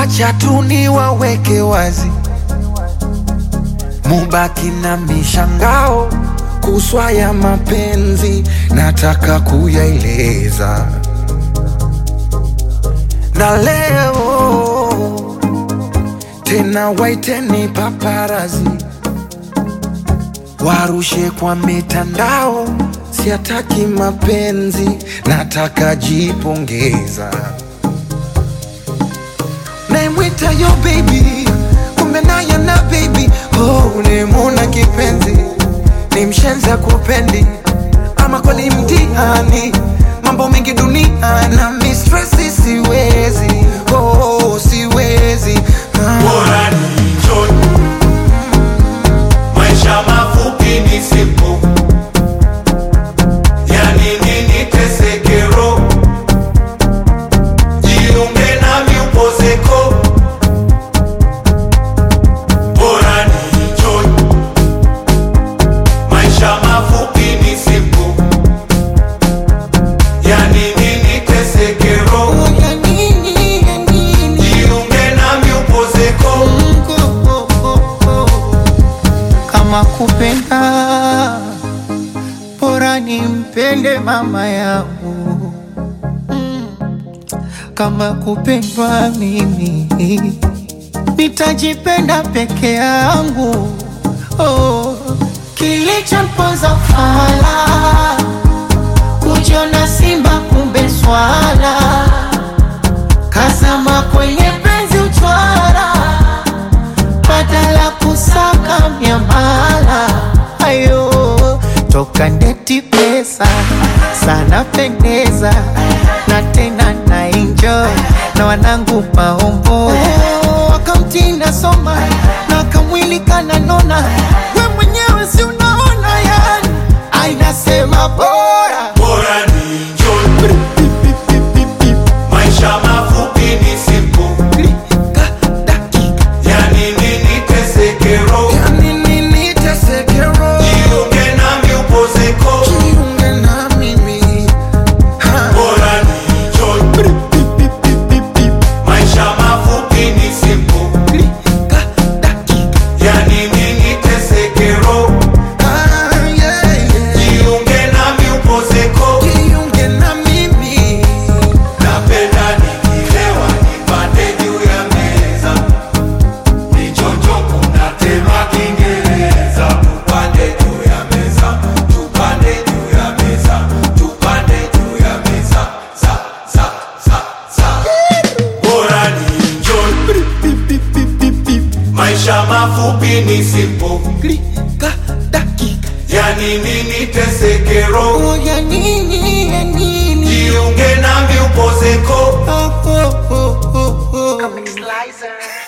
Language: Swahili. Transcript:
wacha tu niwaweke wazi, mubaki na mishangao kuswa ya mapenzi, nataka kuyaeleza na leo tena, waiteni paparazi warushe kwa mitandao, siataki mapenzi, nataka jipongeza. Naimwita yo baby, kumbe naye na baby oh, ulimuna kipenzi, ni mshenza kupendi ama kweli mtihani, mambo mengi dunia na mistresi, siwezi oh, siwezi ah. Bora ni enjoy. Maisha mafupi ni simple. Yani nini teseke roho? Jiunge nami upozeko. Bora ni enjoy. Maisha mafupi ni simple. Yani nini teseke roho? Oh, ya nini, ya nini? Jiunge nami upozeko. kama kupenda bora nimpende mama yangu Mm. kama kupendwa mimi nitajipenda peke yangu oh. kilichomponza fala kujiona simba kumbe swala kazama kwenye penzi uchwara badala kusaka miamala ayo toka ndeti pesa sana pendeza na tena na enjoy na wanangu maombo wakamtinda soma na kamwili kananona we mwenyewe si unaona yani ainasema bora Bora ni enjoy. Maisha mafupi ni simple. Klika, dakika, Yani nini teseke roho? ya nini niteseke roho? Jiunge nami upozeko. Jiunge na mimi ha. Bora ni enjoy. Maisha mafupi ni simple. Klika, dakika, Yani nini teseke roho? ah, yeah, yeah. Jiunge nami upozeko. Jiunge na mimi Napenda nikilewa nipande juu ya meza. Nichonjo kuna tema Kiingereza. Tupande juu ya meza. Tupande juu ya meza. Tupande juu ya meza. Za, za, za, za. Bora ni enjoy. Maisha mafupi ni simple. Klika, dakika, Yani nini teseke roho? oh, ya nini, ya nini? Jiunge nami upozeko. Oh, oh, oh, oh, oh. Comic Slicer.